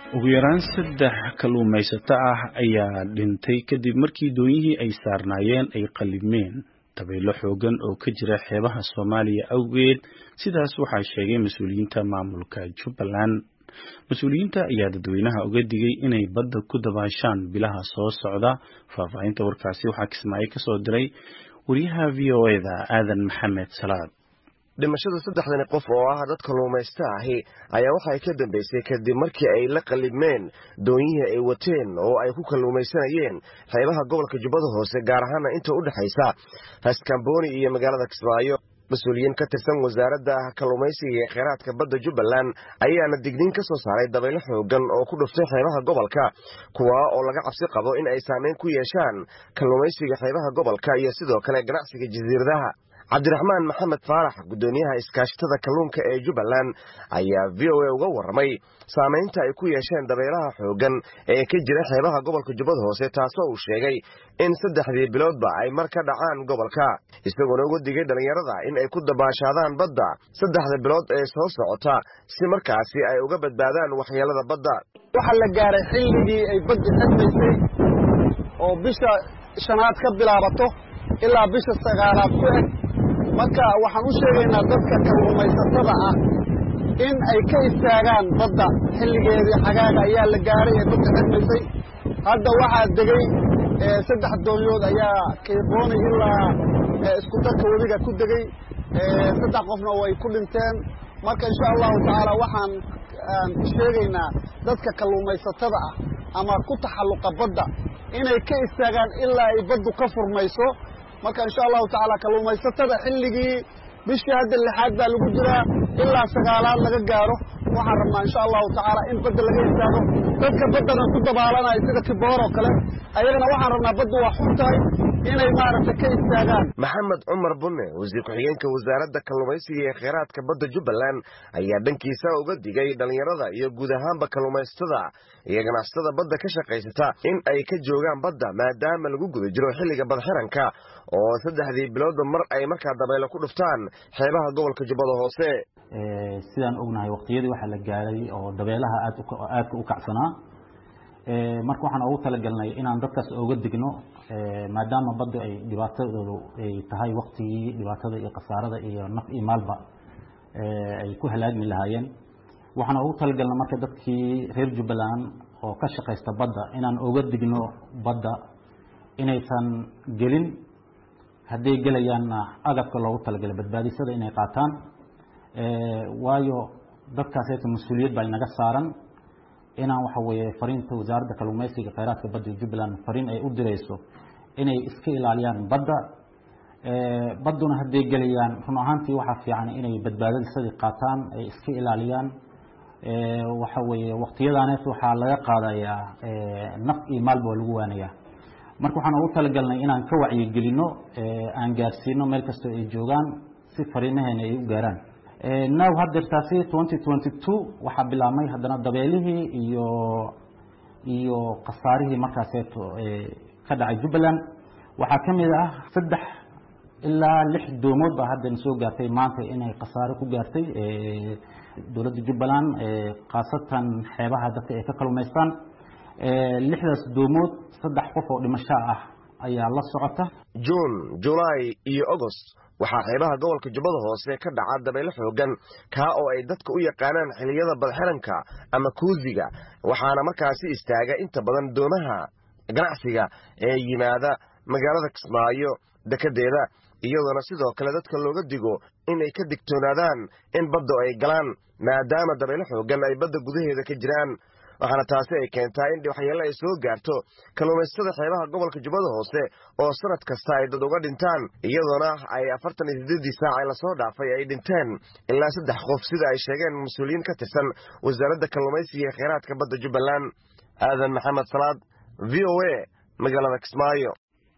ugu yaraan saddex kalluumaysato ah ayaa dhintay kadib markii doonyihii ay saarnaayeen ay qallimeen dabaylo xoogan oo ka jira xeebaha soomaaliya awgeed sidaas waxaa sheegay mas-uuliyiinta maamulka jubbaland mas-uuliyiinta ayaa dadweynaha uga digay inay badda ku dabaashaan bilaha soo socda faahfaahinta warkaasi waxaa kismaayo ka soo diray wariyaha v o eda aadan maxamed salaad dhimashada saddexdani qof oo ah dad kalluumaysta ahi ayaa waxay ka dambaysay kadib markii ay la qalibmeen doonyihii ay wateen oo ay ku kalluumaysanayeen xeebaha gobolka jubbada hoose gaar ahaana inta u dhexaysa raskamboni iyo magaalada kismaayo mas-uuliyiin ka tirsan wasaaradda kalluumaysiga ee kheyraadka badda jubbaland ayaana digniin ka soo saaray dabaylo xoogan oo ku dhuftay xeebaha gobolka kuwa oo laga cabsi qabo in ay saameyn ku yeeshaan kalluumaysiga xeebaha gobolka iyo sidoo kale ganacsiga jasiiradaha cabdiraxmaan maxamed faarax guddoomiyaha iskaashatada kalluunka ee jubbaland ayaa v o a uga warramay saamaynta ay ku yeesheen dabaylaha xooggan ee ka jira xeebaha gobolka jubbada hoose taasoo uu sheegay in saddexdii biloodba ay mar ka dhacaan gobolka isagoona uga digay dhallinyarada in ay ku dabaashaadaan badda saddexda bilood ee soo socota si markaasi ay uga badbaadaan waxyeelada badda waxaa la gaaray xilligii ay badda xirmaysay oo bisha shanaad ka bilaabato ilaa bisha sagaalaad ku eg marka waxaan u sheegaynaa dadka kalluumaysatada ah in ay ka istaagaan badda xilligeedii xagaaga ayaa la gaaray ee badda xirmaysay hadda waxaa degay saddex doonyood ayaa kiiqooni ilaa isku darka webiga ku degey saddex qofna way ku dhinteen marka insha allahu tacaala waxaan sheegaynaa dadka kalluumaysatada ah ama ku taxalluqa badda inay ka istaagaan ilaa ay baddu ka furmayso marka insha allahu tacaala kalluumaysatada xilligii bishii hadda lixaad baa lagu jiraa ilaa sagaalaad laga gaaro waxaan rabnaa insha allahu tacaala in badda laga istaago dadka baddana ku dabaalanaya sida kiboor oo kale ayagana waxaan rabnaa baddu waa xun tahay inay maaragtay ka istaagaan maxamed cumar bunne wasiir ku-xigeenka wasaaradda kalluumaysiga ee kheyraadka badda jubbaland ayaa dhankiisa uga digay dhallinyarada iyo guud ahaanba kalluumaysatada iyo ganacsatada badda ka shaqaysata in ay ka joogaan badda maadaama lagu guda jiro xilliga badxiranka oo saddexdii biloodba mar ay markaa dabaylo ku dhuftaan xeebaha gobolka jubbada hoose sidaan ognahay waqtiyadii waxaa la gaaray oo dabeelaha aadka u kacsanaa marka waxaan ugu talagalnay inaan dadkaas oga digno maadaama badda ay dhibaatadoodu ay tahay waktigii dhibaatada iyo khasaarada iyo naf iyo maalba ay ku halaagmi lahaayeen waxaan ugu talagalnay marka dadkii reer jubbaland oo ka shaqaysta badda inaan oga digno badda inaysan gelin hadday gelayaanna agabka loogu talagalay badbaadisada inay qaataan waayo dadkaaseta mas-uuliyad baa inaga saaran inaan waxa weeye fariinta wasaaradda kalluumaysiga kheyraadka badda jubbaland fariin ay u dirayso inay iska ilaaliyaan badda badduna hadday gelayaan run ahaantii waxaa fiican inay badbaadadisadii qaataan ay iska ilaaliyaan waxa weeye waqtiyadaaneet waxaa laga qaadayaa naf iyo maalba waa lagu waanayaa marka waxaan ugu talagalnay inaan ka wacyigelino aan gaarsiino meel kastoo ay joogaan si fariimaheena ay u gaaraan now hadeertaasi twenty twenty two waxaa bilaabmay haddana dabeelihii iyo iyo khasaarihii markaaseeto ka dhacay jubbaland waxaa ka mid ah saddex ilaa lix doomood baa haddana soo gaartay maanta inay khasaare ku gaartay dowladda jubbaland khaasatan xeebaha dadka ay ka kalumaystaan lixdaas doomood saddex qof oo dhimasho ah ayaa la socota juun julaay iyo agost waxaa xeebaha gobolka jubbada hoose ka dhaca dabaylo xoogan kaa oo ay dadka u yaqaanaan xiliyada badxiranka ama kuusiga waxaana markaasi istaaga inta badan doomaha ganacsiga ee yimaada magaalada kismaayo dekedeeda iyadoona sidoo kale dadka looga digo inay ka digtoonaadaan in badda ay galaan maadaama dabaylo xoogan ay badda gudaheeda ka jiraan waxaana taasi ay keentaa in waxyeelo ay soo gaarto kalluumaysatada xeebaha gobolka jubbada hoose oo sanad kasta ay dad uga dhintaan iyadoona ay afartan iyo siddeeddii saac ee lasoo dhaafay ay dhinteen ilaa saddex qof sida ay sheegeen mas-uuliyiin ka tirsan wasaaradda kalluumaysiga ee kheyraadka badda jubbaland aadan maxamed salaad v o a magaalada kismaayo